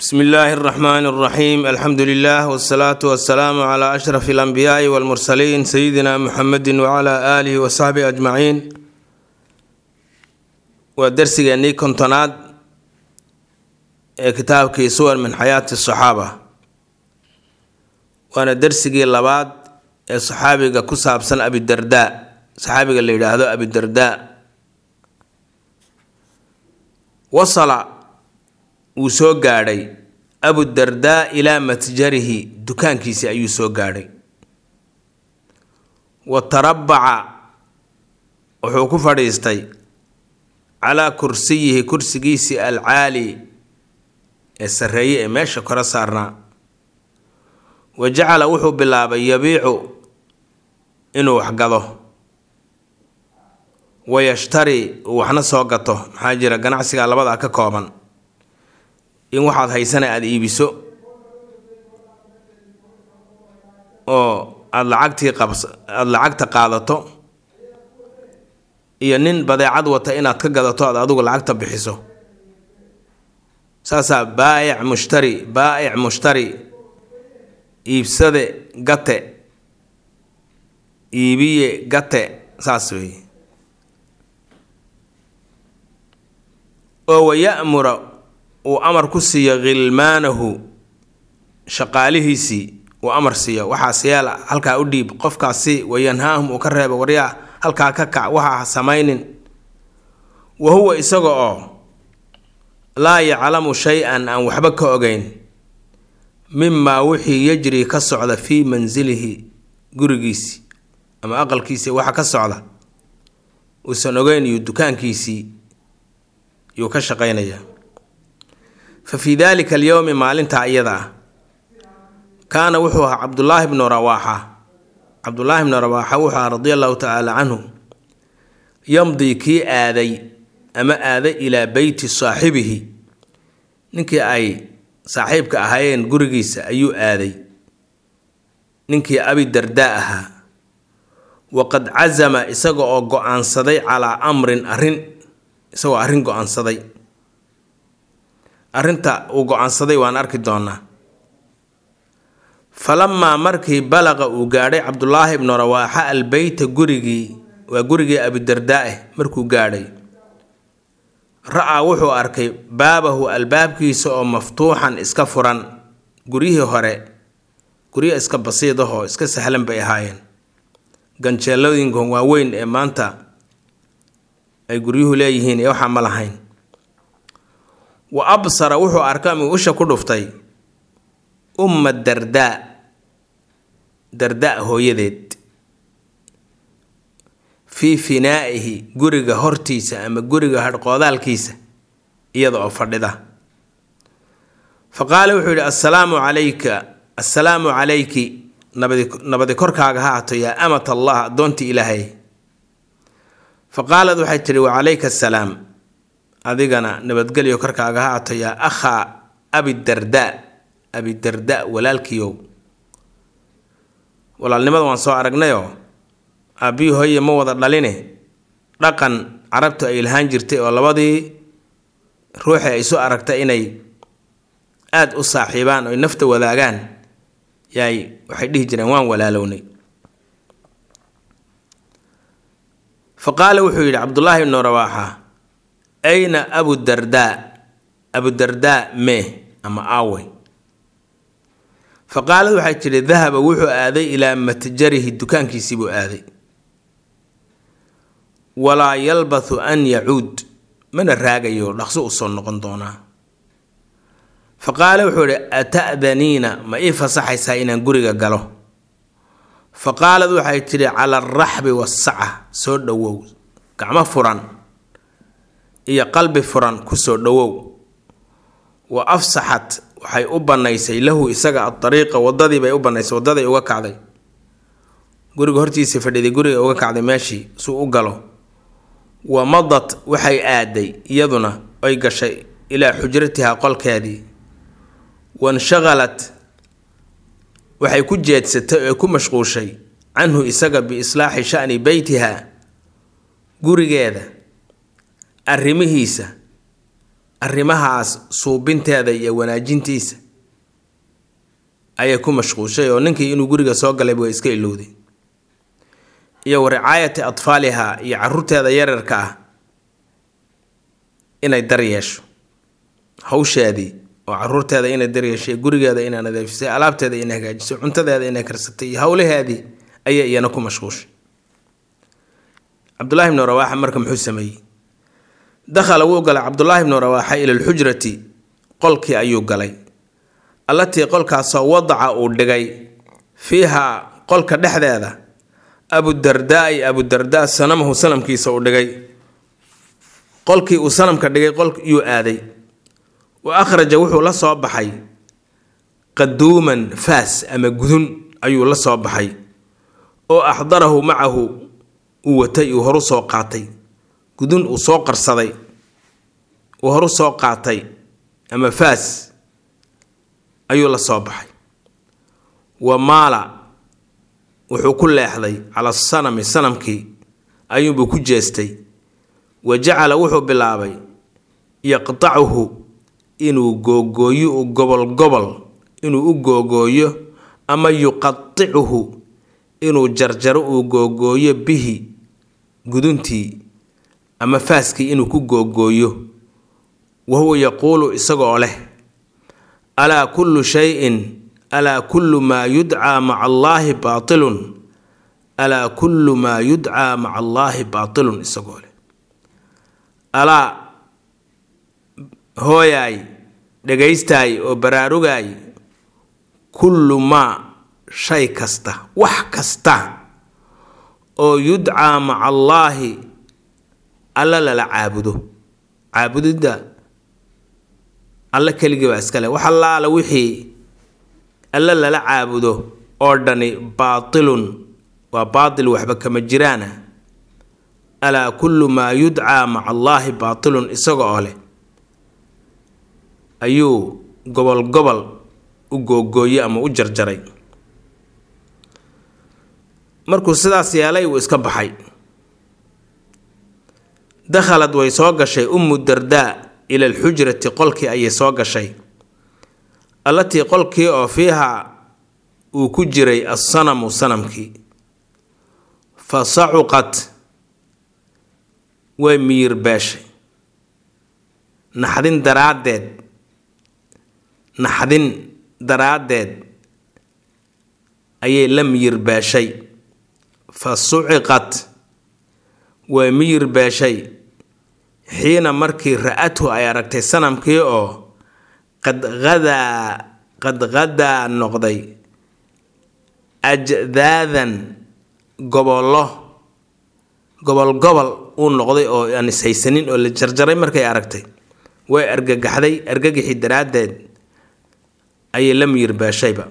bsmi illaahi اraxmaan اraxiim alxamdu lilah wsalaatu wasalaamu cla ashraf اlanbiyaai wاlmursaliin sayidina muxamedi wcla aalihi wasaxbihi ajmaciin waa dersigeennii kontonaad ee kitaabkii suwar min xayaati saxaaba waana dersigii labaad ee saxaabiga ku saabsan abidarda saxaabiga la yidhaahdo abidarda wasala wuu soo gaadhay abudardaa ilaa matjarihi dukaankiisii ayuu soo gaadhay wa tarabaca wuxuu ku fadhiistay calaa kursiyihi kursigiisii alcaali ee sarreeye ee meesha kore saarnaa wa jacala wuxuu bilaabay yabiicu inuu waxgado wayashtari uu waxna soo gato maxaa jira ganacsiga labadaa ka kooban in waxaad haysana aada iibiso oo aada lacagtii qabs aada lacagta qaadato iyo nin badeecad wata inaad ka gadato aad adigu lacagta bixiso saasaa baa'ic mushtari baa'ic mushtari iibsade gate iibiye gate saas weeye oo waya'mura uu amar ku siiyo khilmaanahu shaqaalihiisii uu amar siiyo waxaas yeela halkaa u dhiib qofkaasi wayanhaahum uu ka reebo waryaa halkaa ka kac waxa ha samaynin wa huwa isaga oo laa yaclamu shay-an aan waxba ka ogeyn mimaa wixii yajri ka socda fii mansilihi gurigiisii ama aqalkiisii waxa ka socda uusan ogeyn iyo dukaankiisii yuu ka shaqaynayaa fa fii daalika alyowmi maalintaa iyada ah kaana wuxuu ahaa cabdullaahi bnu rawaaxa cabdullaahi bnu rawaaxa wuxuu ahaa radia allahu tacaala canhu yamdii kii aaday ama aaday ilaa beyti saaxibihi ninkii ay saaxiibka ahaayeen gurigiisa ayuu aaday ninkii abidardaa ahaa waqad casama isaga oo go-aansaday calaa amrin arrin isagoo arrin go-aansaday arrinta uu go-aansaday waan arki doonaa falamaa markii balaqa uu gaadhay cabdulaahi ibnu rawaaxa albeyta gurigii waa gurigii abidardaa-eh markuu gaadhay ra-aa wuxuu arkay baabahu albaabkiisa oo maftuuxan iska furan guryihii hore guryo iska basiidahoo iska sahlan bay ahaayeen ganjeelooyinkan waaweyn ee maanta ay guryuhu leeyihiin ee waxaa ma lahayn wa absara wuxuu arka mi usha ku dhuftay umma dardaa dardaa hooyadeed fii finaa'ihi guriga hortiisa ama guriga hadhqoodaalkiisa iyada oo fadhida fa qaala wuxuu yidhi assalaamu calayka assalaamu calayki nabadi nabadi korkaaga ha hato yaa amat allah addoontii ilaahay fa qaalad waxay tidhi wacalayka assalaam adigana nabadgelyo korkaaga ha ato yaa akhaa abidardaa abidarda walaalkiiow walaalnimada waan soo aragnayoo aabbihii hooye ma wada dhaline dhaqan carabtu ay lahaan jirtay oo labadii ruuxi ay soo aragta inay aada u saaxiibaan oy nafta wadaagaan yaay waxay dhihi jireen waan walaalownay fa qaala wuxuu yidhi cabdullaahi ibnu rawaaxa ayna abudardaa abudardaa mee ama aawey fa qaalad waxay tidhi dahaba wuxuu aaday ilaa matjarihi dukaankiisii buu aaday walaa yalbathu an yacuud mana raagayo dhaqso u soo noqon doonaa fa qaala wuxuu idhi ata'daniina ma ii fasaxaysaa inaan guriga galo fa qaalad waxay tidhi cala alraxbi waasaca soo dhowow gacmo furan iyo qalbi furan kusoo dhowow wa afsaxat waxay u bannaysay lahu isaga adariiqa wadadii bay u bannaysay wadaday uga kacday guriga hortiisii fadhiday guriga uga kacday meeshii suu u galo wa madat waxay aaday iyaduna ay gashay ilaa xujratihaa qolkeedii wanshaqalat waxay ku jeedsatay oo ku mashquushay canhu isaga biislaaxi sha'ni beytiha gurigeeda arrimihiisa arrimahaas suubinteeda iyo wanaajintiisa ayay ku mashquushay oo ninkii inuu guriga soo galayba way iska ilowday iyo wa ricaayati atfaaliha iyo caruurteeda yararka ah inay dar yeesho hawsheedii oo caruurteeda inay daryeeshay gurigeeda inay nadiifisay alaabteeda inay hagaajisay cuntadeeda inay karsatay iyo howlaheedii ayay iyana ku mashquushay cabdulaahi bnu rawaaxa marka muxuu sameeyey dakhala wuu galay cabdulaahi bnu rawaaxa ila lxujrati qolkii ayuu galay allatii qolkaasoo wadaca uu dhigay fiiha qolka dhexdeeda abudardaai abudardaa sanamahu sanamkiisa uu dhigay qolkii uu sanamka dhigay qolkiyuu aaday wa akhraja wuxuu la soo baxay qaduuman faas ama gudun ayuu la soo baxay oo axdarahu macahu uu watay uu horu soo qaatay gudun uu soo qarsaday uu horu soo qaatay ama faas ayuu la soo baxay wa maala wuxuu ku leexday cala sanami sanamkii ayuunbuu ku jeestay wa jacala wuxuu bilaabay yaqtacuhu inuu googooyo u gobol gobol inuu u googooyo ama yuqaticuhu inuu jarjaro uu googooyo bihi guduntii ama faaskii inuu ku googooyo wa huwa yaquulu isagoo leh alaa kullu shayin alaa kullu maa yudcaa maca allaahi baatilun alaa kullu maa yudcaa maca allaahi baatilun isagoo leh alaa hooyaay dhagaystaay oo baraarugaay kullu maa shay kasta wax kasta oo yudcaa maca allaahi alla lala caabudo caabudidda alle keligii baa iskale wax allaala wixii alle lala caabudo oo dhani baatilun waa baatil waxba kama jiraana alaa kullu maa yudcaa maca allaahi baatilun isaga oo leh ayuu gobol gobol u googooyey ama u jarjaray markuu sidaas yeelay wuu iska baxay dakhalad way soo gashay ummu dardaa ila alxujrati qolkii ayay soo gashay allatii qolkii oo fiihaa uu ku jiray assanamu sanamkii fa sacuqat way miyir beeshay naxdin daraaddeed naxdin daraaddeed ayay la miyir beeshay fa suciqat way miyir beeshay xiina markii ra-athu ay aragtay sanamkii oo qad hadaa qad hadaa noqday ajdaadan gobollo gobol gobol uu noqday oo aan ishaysanin oo la jarjaray markay aragtay way argagaxday argagixi daraaddeed ayay la miyir beeshayba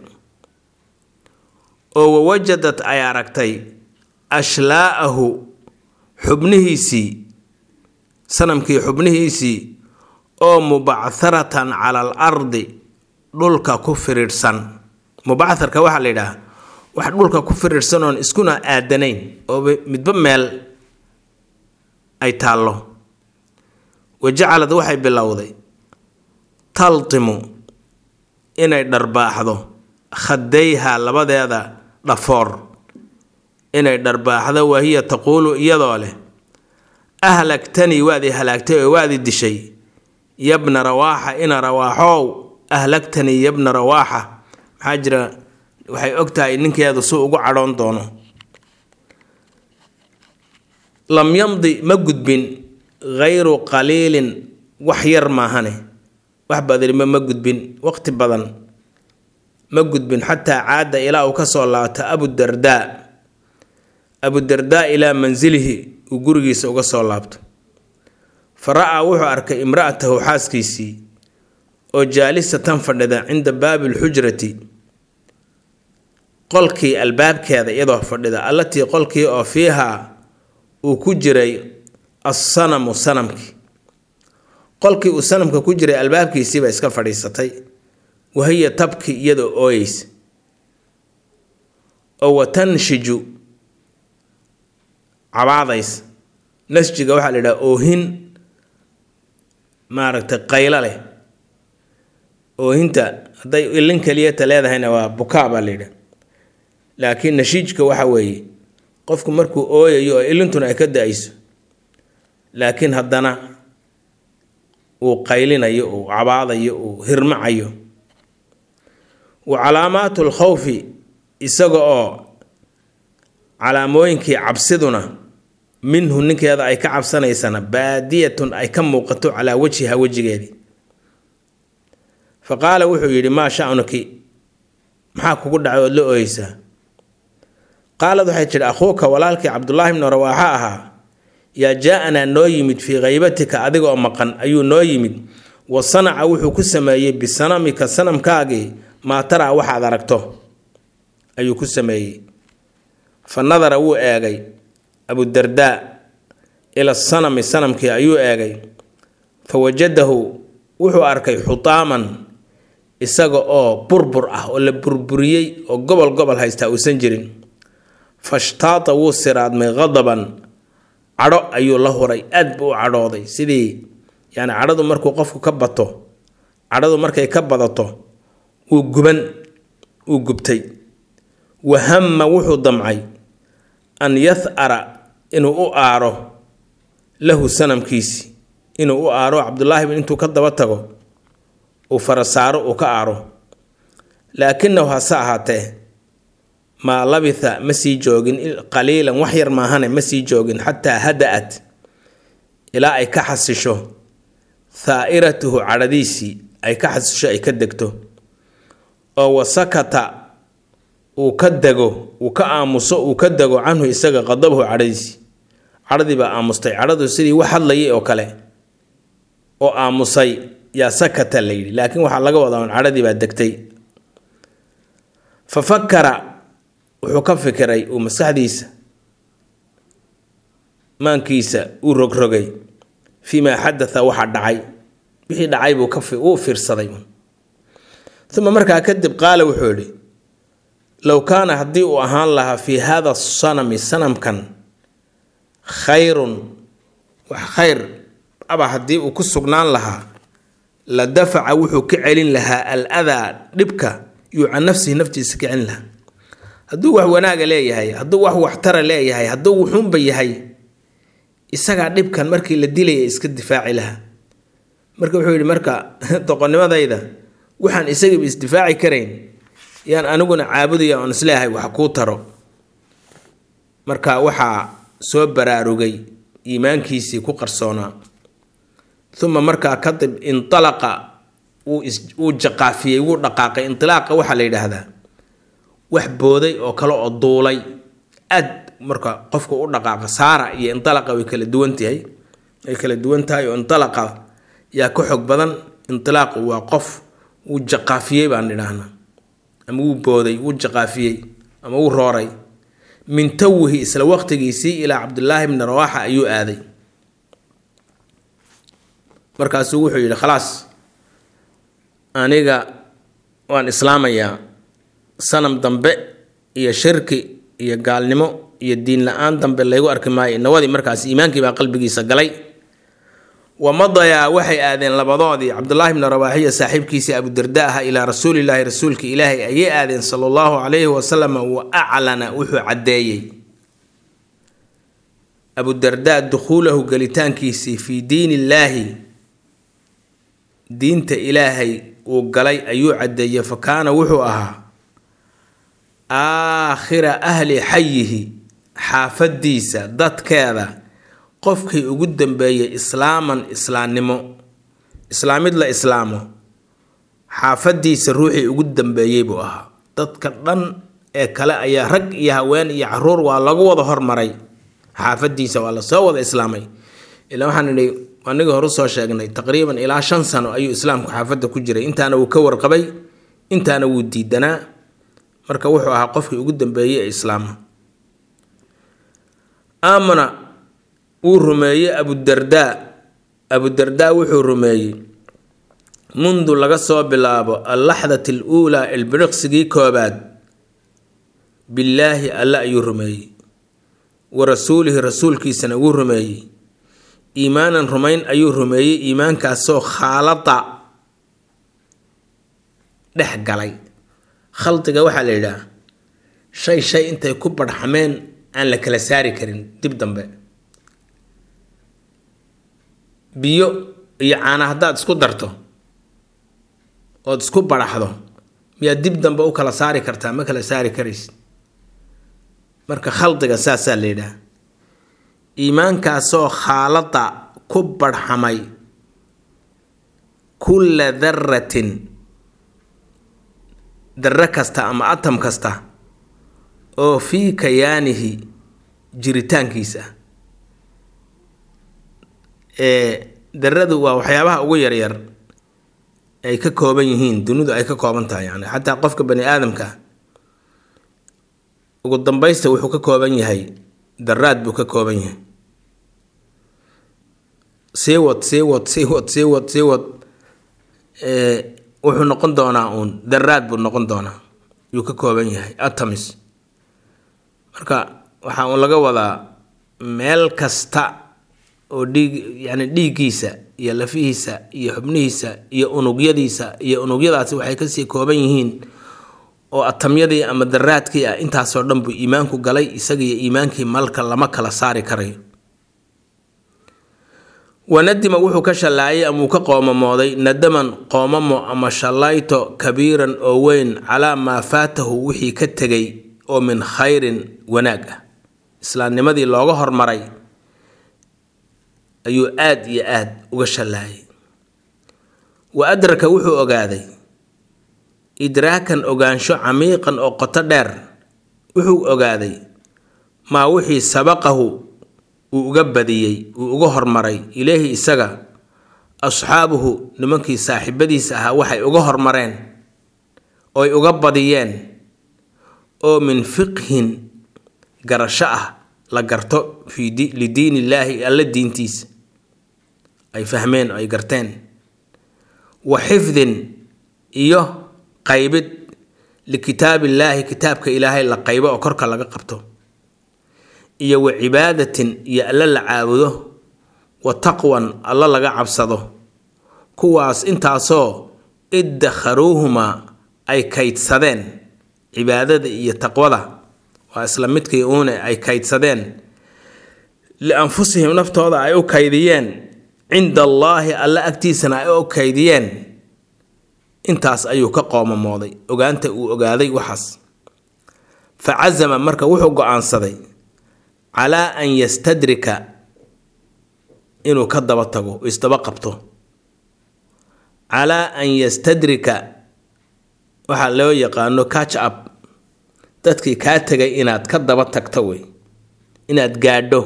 oo wawajadad ay aragtay ashlaa'ahu xubnihiisii sanamkii xubnihiisii oo mubacharatan cala al ardi dhulka ku firiidhsan mubacharka waxaa la yidhaah wax dhulka ku firiidhsan oon iskuna aadanayn oo midba meel ay taallo wa jacalad waxay bilowday taltimu inay dharbaaxdo khadayha labadeeda dhafoor inay dharbaaxdo wahiya taquulu iyadoo leh ahlagtanii waad i halaagtay oo waad i dishay yabna rawaaxa ina rawaaxow ahlagtanii yabna rawaaxa maxaa jira waxay og tahay ninkeedu si ugu cadhoon doono lam yamdi ma gudbin hayru qaliilin wax yar maahane wax badanima ma gudbin waqti badan ma gudbin xataa caada ilaa uu ka soo laabto abudardaa abudardaa ilaa mansilihi uu gurigiisa uga soo laabto fa ra-aa wuxuu arkay imra'atahu xaaskiisii oo jaalisatan fadhida cinda baabi lxujrati qolkii albaabkeeda iyadoo fadhida allatii qolkii oo fiihaa uu ku jiray assanamu sanamkii qolkii uu sanamka ku jiray albaabkiisiiba iska fadhiisatay wahiya tabki iyadoo ooyeysa oo watanshiju cabaadays nasjiga waxaa la yidhaha oohin maaragtay qaylo leh oohinta hadday ilin keliyata leedahayna waa bukaa baa layidhi laakiin nashiijka waxa weeye qofku markuu ooyayo oo ilintuna ay ka da-ayso laakiin haddana uu qaylinayo uu cabaadayo uu hirmacayo wa calaamaatu lkhawfi isaga oo calaamooyinkii cabsiduna minhu ninkeeda ay ka cabsanaysana baadiyatun ay ka muuqato calaa wajhiha wejigeedii fa qaala wuxuu yidhi maa sha'nuki maxaa kugu dhacay ood la ooyeysaa qaalad waxay tidhi akhuuka walaalkii cabdulaahi bnu rawaaxa ahaa yaa jaa-anaa noo yimid fii khaybatika adiga oo maqan ayuu noo yimid wa sanaca wuxuu ku sameeyey bisanamika sanamkaagii maa taraa waxaad aragto ayuu ku sameeyey fa nadara wuu eegay abudardaa ila sanami sanamkii ayuu eegay fa wajadahu wuxuu arkay xutaaman isaga oo burbur ah oo la burburiyey oo gobol gobol haystaa uusan jirin fashtaata wuu siraadmay qadaban cadho ayuu la huray aad buu u cadhooday sidii yani cadhadu markuu qofku ka bato cadhadu markay ka badato wuu guban wuu gubtay wahama wuxuu damcay an yathara inuu u aaro lahu sanamkiisi inuu u aaro cabdulaahi bin intuu ka daba tago uu farasaaro uu ka aaro laakinahu hase ahaatee maa labitha ma sii joogin qaliilan wax yar maahane ma sii joogin xataa hada-at ilaa ay ka xasisho thaa'iratuhu cadhadiisii ay ka xasisho ay ka degto oo wasakata uu ka dego uu ka aamuso uu ka dego canhu isaga qadabahu cadhadiisii cadhadii baa aamustay cadhadu sidii wax hadlayay oo kale oo aamusay yaa sakata la yidhi laakiin waxaa laga wadaa un cadhadii baa degtay fa fakara wuxuu ka fikiray uu maskaxdiisa maankiisa uu rogrogay fii maa xadatha waxa dhacay wixii dhacay buu uu fiirsaday uma markaa kadib qaala wuxuu yidhi low kaana haddii uu ahaan lahaa fii hada sanami sanamkan khayrun wax khayr aba haddii uu ku sugnaan lahaa la dafaca wuxuu ka celin lahaa al adaa dhibka yuu can nafsihi naftiisa ka celin lahaa hadduu wax wanaaga leeyahay hadduu wax waxtara leeyahay hadduu wuxuunba yahay isagaa dhibkan markii la dilaya iska difaaci lahaa marka wuxuu yidhi marka doqonnimadayda waxaan isagiiba isdifaaci karayn yaan aniguna caabudaya oon isleeyahay wax kuu taro marka waxaa soo baraarugay iimaankiisii ku qarsoonaa uma markaa kadib intalaqa wuu jaqaafiyey wuu dhaqaaqay intilaaqa waxaa la yidhaahdaa wax booday oo kale oo duulay aad marka qofka u dhaqaaqa saara iyo intalaqa way kala duwan tahay way kala duwan tahay oo intalaqa yaa ka xog badan intilaaqu waa qof wuu jaqaafiyey baan idhaahnaa ama wuu booday wuu jaqaafiyey ama wuu rooray min tawihi isla waqtigiisii ilaa cabdulaahi bni rawaaxa ayuu aaday markaasuu wuxuu yidhi khalaas aniga waan islaamayaa sanam dambe iyo shirki iyo gaalnimo iyo diin la-aan dambe laygu arki maayo nawadii markaas iimaankii baa qalbigiisa galay wamadayaa waxay aadeen labadoodii cabdulaahi bni rawaaxiya saaxiibkiisii abudarda aha ilaa rasuulilaahi rasuulka ilaahay ayay aadeen sala allahu calayhi wasalam wa aclana wuxuu caddeeyey abudarda dukhuulahu gelitaankiisii fii diin illaahi diinta ilaahay uu galay ayuu caddeeyey fa kaana wuxuu ahaa aakhira ahli xayihi xaafadiisa dadkeeda qofkii ugu dambeeyey islaaman islaamnimo islaamid la islaamo xaafadiisa ruuxii ugu dambeeyey buu ahaa dadka dhan ee kale ayaa rag iyo haween iyo caruur waa lagu wada hormaray xaafadiisa waa lasoo wada islaamay ilaa waxaan idhi anigii horu soo sheegnay taqriiban ilaa shan sano ayuu islaamku xaafadda ku jiray intaana wuu ka warqabay intaana wuu diidanaa marka wuxuu ahaa qofkii ugu dambeeyey ee islaama aamana wuu rumeeyey abudardaa abudardaa wuxuu rumeeyey mundu laga soo bilaabo allaxdati aluulaa ilbiriqsigii koobaad billaahi alle ayuu rumeeyey wa rasuulihi rasuulkiisana wuu rumeeyey iimaanan rumayn ayuu rumeeyey iimaankaasoo khaalada dhex galay khaldiga waxaa la yidhaah shay shay intay ku badhxameen aan la kala saari karin dib dambe biyo iyo caana haddaad isku darto ood isku badhaxdo miyaad dib dambe u kala saari kartaa ma kala saari karaysid marka khaldiga saasaa la yidhaah iimaankaasoo khaalada ku badhxamay kulla daratin darre kasta ama atam kasta oo fii kayaanihi jiritaankiisa ee daradu waa waxyaabaha ugu yaryar ay ka kooban yihiin dunidu ay ka kooban tahay yani xataa qofka bani aadamka ugu dambaysta wuxuu ka kooban yahay daraad buu ka kooban yahay sii wad sii wad sii wad sii wad sii wad wuxuu noqon doonaa uun daraad buu noqon doonaa yuu ka kooban yahay atomis marka waxaa uun laga wadaa meel kasta oo dhiig yani dhiiggiisa iyo lafihiisa iyo xubnihiisa iyo unugyadiisa iyo unugyadaasi waxay kasii kooban yihiin oo atamyadii ama daraadkii ah intaasoo dhan buu iimaanku galay isagiiyo iimaankii malka lama kala saari karayo wanadima wuxuu ka shallaayay ama uu ka qoomamooday nadaman qoomamo ama shallayto kabiiran oo weyn calaa maa faatahu wixii ka tegay oo min khayrin wanaag ah islaamnimadii looga hormaray ayuu aada iyo aada uga shallaayay wa adraka wuxuu ogaaday idraakan ogaansho camiiqan oo qoto dheer wuxuu ogaaday maa wixii sabaqahu uu uga badiyey uu uga hormaray ilaahi isaga asxaabuhu nimankii saaxiibadiisa ahaa waxay uga hormareen oy uga badiyeen oo min fiqhin garasho ah la garto fii lidiin illaahi alla diintiisa ay fahmeen oo ay garteen wa xifdin iyo qaybid likitaabillaahi kitaabka ilaahay la qaybo oo korka laga qabto iyo wa cibaadatin iyo alla la caabudo wa taqwan alla laga cabsado kuwaas intaasoo iddakharuuhumaa ay kaydsadeen cibaadada iyo taqwada waa isla midkii uune ay kaydsadeen lianfusihim naftooda ay u kaydiyeen cinda allaahi alla agtiisana ay u kaydiyeen intaas ayuu ka qoomamooday ogaanta uu ogaaday waxaas fa casama marka wuxuu go-aansaday calaa an yastadrika inuu ka daba tago isdaba qabto calaa an yastadrika waxaa loo yaqaano catch up dadkii kaa tegay inaad ka daba tagto wey inaad gaadho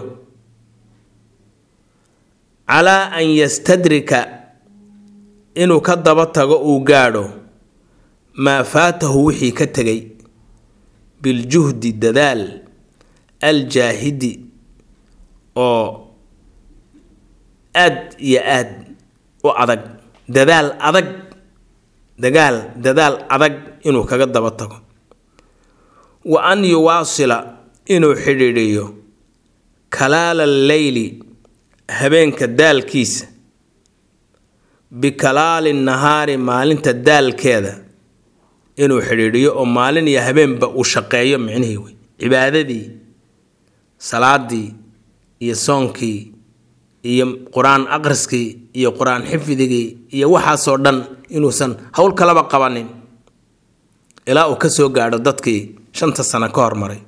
calaa an yastadrika inuu ka daba tago uu gaadho maa faatahu wixii ka tegay biljuhdi dadaal aljaahidi oo aad iyo aad u adag dadaal adag dagaal dadaal adag inuu kaga daba tago wa an yuwaasila inuu xidhiidhiyo kalaala alleyli habeenka daalkiisa bikalaali nahaari maalinta daalkeeda inuu xidhiidhiyo oo maalin iyo habeenba uu shaqeeyo micnihii wey cibaadadii salaadii iyo soonkii iyo qur-aan aqriskii iyo qur-aan xifdigii iyo waxaasoo dhan inuusan howl kalaba qabanin ilaa uu ka soo gaadho dadkii shanta sano ka hormaray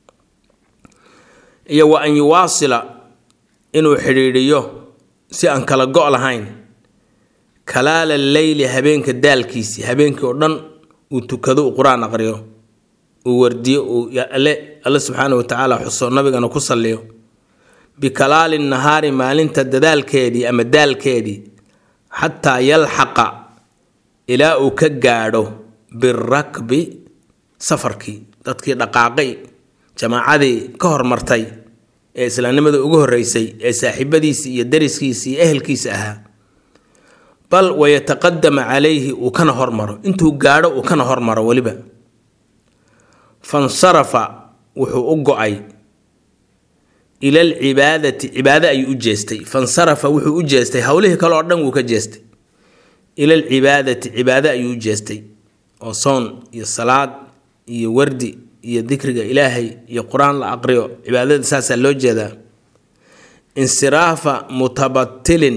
iyo wa an yuwaasila inuu xidhiidhiyo si aan kala go' lahayn kalaala leyli habeenka daalkiisii habeenkii oo dhan uu tukado uu qur-aan aqriyo uu wardiyo uu alle alle subxaana wa tacaala xuso nabigana ku salliyo bikalaali nahaari maalinta dadaalkeedii ama daalkeedii xataa yalxaqa ilaa uu ka gaadho birakbi safarkii dadkii dhaqaaqay jamaacadii ka hormartay ee islaamnimada ugu horreysay ee saaxiibadiisii iyo dariskiisii iyo ehelkiisa ahaa bal wayataqadama calayhi uu kana hormaro intuu gaadho uu kana hormaro weliba fansarafa wuxuu u go-ay ila alcibaadati cibaado ayuu u jeestay fansarafa wuxuu u jeestay howlihii kale oo dhan wuu ka jeestay ila alcibaadati cibaado ayuu u jeestay oo soon iyo salaad iyo wardi iyo dikriga ilaahay iyo qur-aan la aqriyo cibaadada saasaa loo jeedaa insiraafa mutabatilin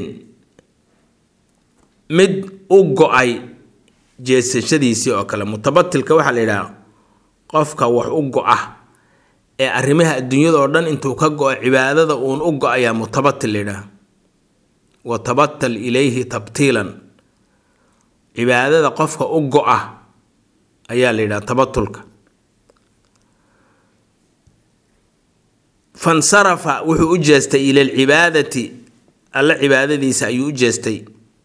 mid u go-ay jeesashadiisii oo kale mutabatilka waxaa la yidhaha qofka wax u go-a ee arrimaha adduunyada oo dhan intuu ka go-o cibaadada uun u go-ayaa mutabatil la yidhaha wa tabatal ilayhi tabtiilan cibaadada qofka u go-a ayaa la yidhaha tabatulka fansarafa wuxuu u jeestay ila alcibaadati alla cibaadadiisa ayuu u jeestay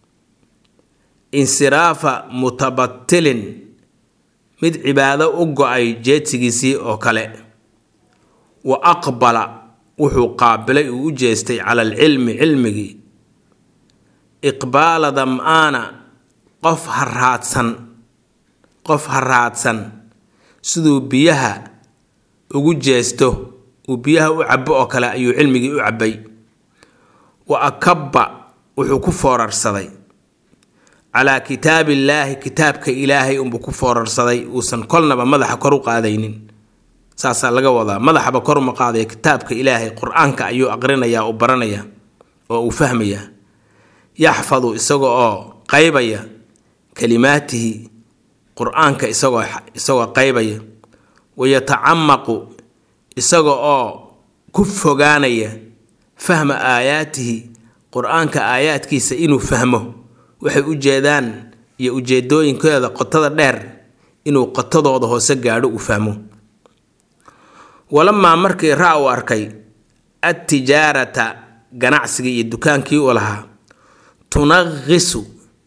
insiraafa mutabatilin mid cibaado u go-ay jeedsigiisii oo kale wa aqbala wuxuu qaabilay uu u jeestay cala alcilmi cilmigii iqbaala dam-aana qof haraadsan qof haraadsan siduu biyaha ugu jeesto uu biyaha u cabo oo kale ayuu cilmigii u cabay wa akabba wuxuu ku foorarsaday calaa kitaabillaahi kitaabka ilaahay unbuu ku foorarsaday uusan kolnaba madaxa kor u qaadaynin saasaa laga wadaa madaxaba kor uma qaadaya kitaabka ilaahay qur-aanka ayuu aqrinayaa u baranaya oo uu fahmayaa yaxfadu isaga oo qaybaya kalimaatihi qur-aanka isagoo isagoo qaybaya wayatacamaqu isaga oo ku fogaanaya fahma aayaatihi qur-aanka aayaadkiisa inuu fahmo waxay u jeedaan iyo ujeedooyinkooda qotada dheer inuu qotadooda hoose gaadho uu fahmo walamaa markii ra uu arkay adtijaarata ganacsigii iyo dukaankii uu lahaa tunaqisu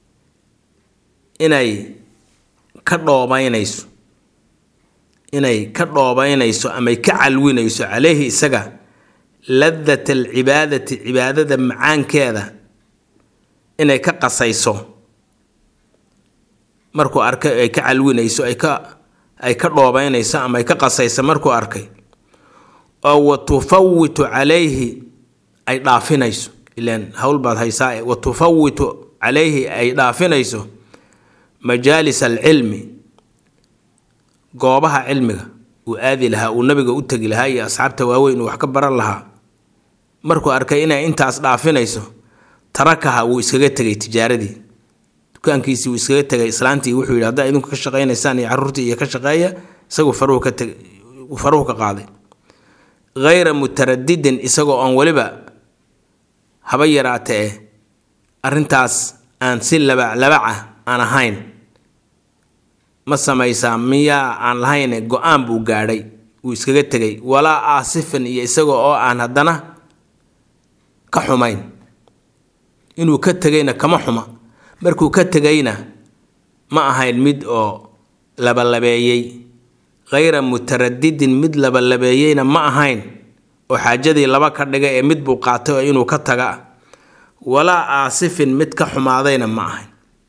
inay ka dhoobaynayso inay ka dhoobaynayso amay ka calwinayso caleyhi isaga ladat alcibaadati cibaadada macaankeeda inay ka qasayso markuu arkay ay ka calwinayso ay ka ay ka dhoobaynayso ama ay ka qasayso markuu arkay oo wa tufawitu calayhi ay dhaafinayso ilaan howl baad haysaa wa tufawitu calayhi ay dhaafinayso majaalis alcilmi goobaha cilmiga uu aadi lahaa uu nabiga u tegi lahaa iyo asxaabta waaweyn uu wax ka baran lahaa markuu arkay inay intaas dhaafinayso tarakaha wuu iskaga tegay tijaaradii dukaankiisii wuu iskaga tegay islaantii wuxuu yidhi haddaa idinku ka shaqaynaysaan iyo carruurtii iyo ka shaqeeya isagu faruhu ka teg faruhu ka qaaday hayra mutaradidin isagoo oon weliba haba yaraate eh arrintaas aan si labaclabaca aan ahayn ma samaysaa miyaa aan lahayne go-aan buu gaadhay wuu iskaga tegay walaa aasifan iyo isaga oo aan haddana ka xumayn inuu ka tegayna kama xuma markuu ka tegayna ma ahayn mid oo labalabeeyey khayra mutaradidin mid labalabeeyeyna ma ahayn oo xaajadii laba ka dhiga ee mid buu qaatay oo inuu ka taga walaa aasifin mid ka xumaadayna ma ahayn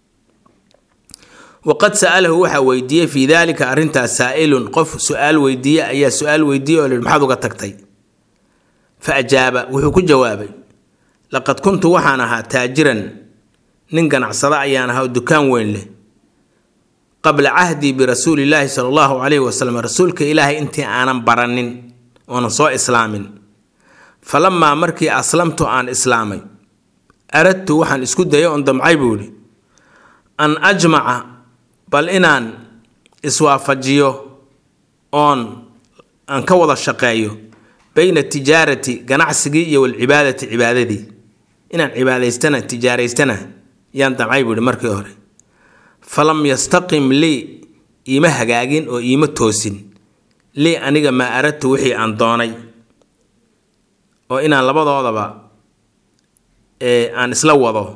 waqad sa'alahu waxaa weydiiyey fii daalika arrintaas saa'ilun qof su-aal weydiiye ayaa su-aal weydiiyey oo lihi maxaad uga tagtay fa ajaaba wuxuu ku jawaabay laqad kuntu waxaan ahaa taajiran nin ganacsada ayaan ahaa oo dukaan weyn leh qabla cahdii birasuulillaahi sala allahu calayhi wasalam rasuulka ilaahay intii aanan baranin oonan soo islaamin falamaa markii aslamtu aan islaamay aradtu waxaan isku dayay oon damcay buu idhi an ajmaca bal inaan iswaafajiyo oon aan ka wada shaqeeyo bayna tijaarati ganacsigii iyo walcibaadati cibaadadii inaan cibaadaystana tijaaraystana yaan damcay buu ihi markii hore falam yastaqim lii iima hagaagin oo iima toosin lii aniga maa aradtu wixii aan doonay oo inaan labadoodaba aan isla wado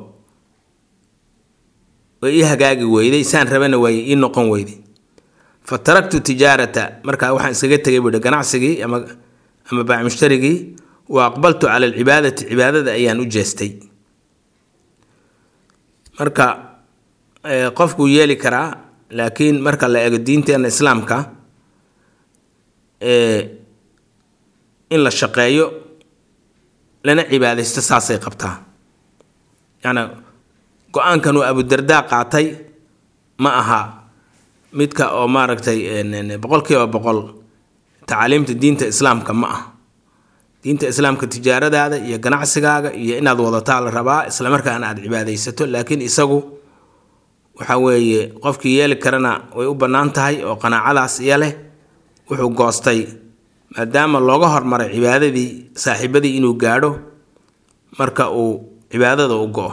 way ii hagaagi weyday saan rabana waay ii noqon weyday fa taraktu tijaarata markaa waxaan iskaga tegay buuhi ganacsigii ama ama baac mushtarigii wa aqbaltu cala alcibaadati cibaadada ayaan u jeestay marka qofkuu yeeli karaa laakiin marka la eego diinteena islaamka in la shaqeeyo lana cibaadaysto saasay qabtaa yacni go-aankan uu abudardaa qaatay ma aha midka oo maaragtay boqol kiiba boqol tacaaliimta diinta islaamka ma ah diinta islaamka tijaaradaada iyo ganacsigaaga iyo inaad wadataa la rabaa islamarkaana aada cibaadaysato laakiin isagu waxa weeye qofkii yeeli karana way u bannaan tahay oo qanaacadaas iyo leh wuxuu goostay maadaama looga hormaray cibaadadii saaxiibadii inuu gaadho marka uu cibaadada u go-o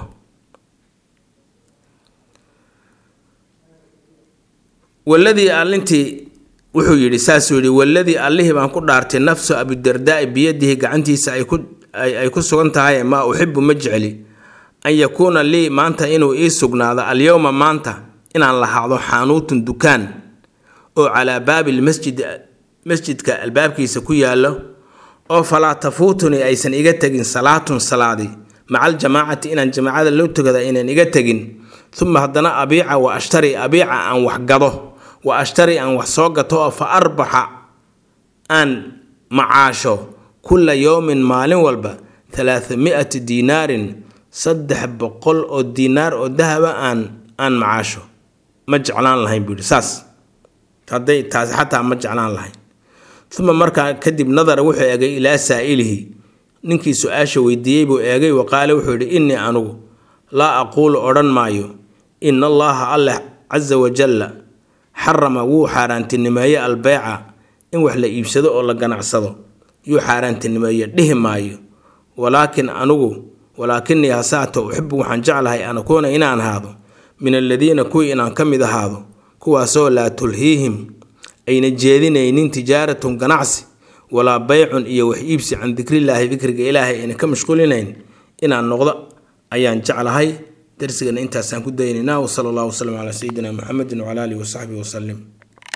waladii allintii wuxuu yidhi saasuu yidhi waladii allihii baan ku dhaartay nafsu abidardaai biyadihi gacantiisa ay ku sugan tahay maa uxibu ma jecli an yakuuna lii maanta inuu ii sugnaado alyowma maanta inaan lahaado xaanuutun dukaan oo calaa baabi lmasjid masjidka albaabkiisa ku yaallo oo falaa tafuutunii aysan iga tegin salaatun salaadi maca aljamaacati inaan jamaacada loo tugada inaan iga tegin uma haddana abiica wa ashtari abiica aan wax gado wa ashtari aan wax soo gato oo fa arbaxa aan macaasho kulla yowmin maalin walba talaatami'ati diinaarin saddex boqol oo diinaar oo dahaba aan aan macaasho ma jeclaan lahayn buu yidhi saas hadday taasi xataa ma jeclaan lahayn uma markaa kadib nadara wuxuu eegay ilaa saa'ilihi ninkii su-aasha weydiiyey buu eegay wa qaale wuxuu yidhi innii anugu laa aquulu odhan maayo ina allaha alleh casa wajalla xarama wuu xaaraantinimeeye albeyca in wax la iibsado oo la ganacsado yuu xaaraantinimeeye dhihi maayo walaakin anugu walaakinii hasaata uxibu waxaan jeclahay an akuuna inaan ahaado min aladiina kuwii inaan ka mid ahaado kuwaasoo laa tulhiihim ayna jeedinaynin tijaaratun ganacsi walaa beycun iyo wax iibsi can dikrillaahi dikriga ilaahay ayna ka mashquulinayn inaan noqdo ayaan jeclahay darsigana intaasaan ku daynaynaa wsala allahu wasalam calaa sayidina muxamedin wcala alihi wasaxbihi wasalim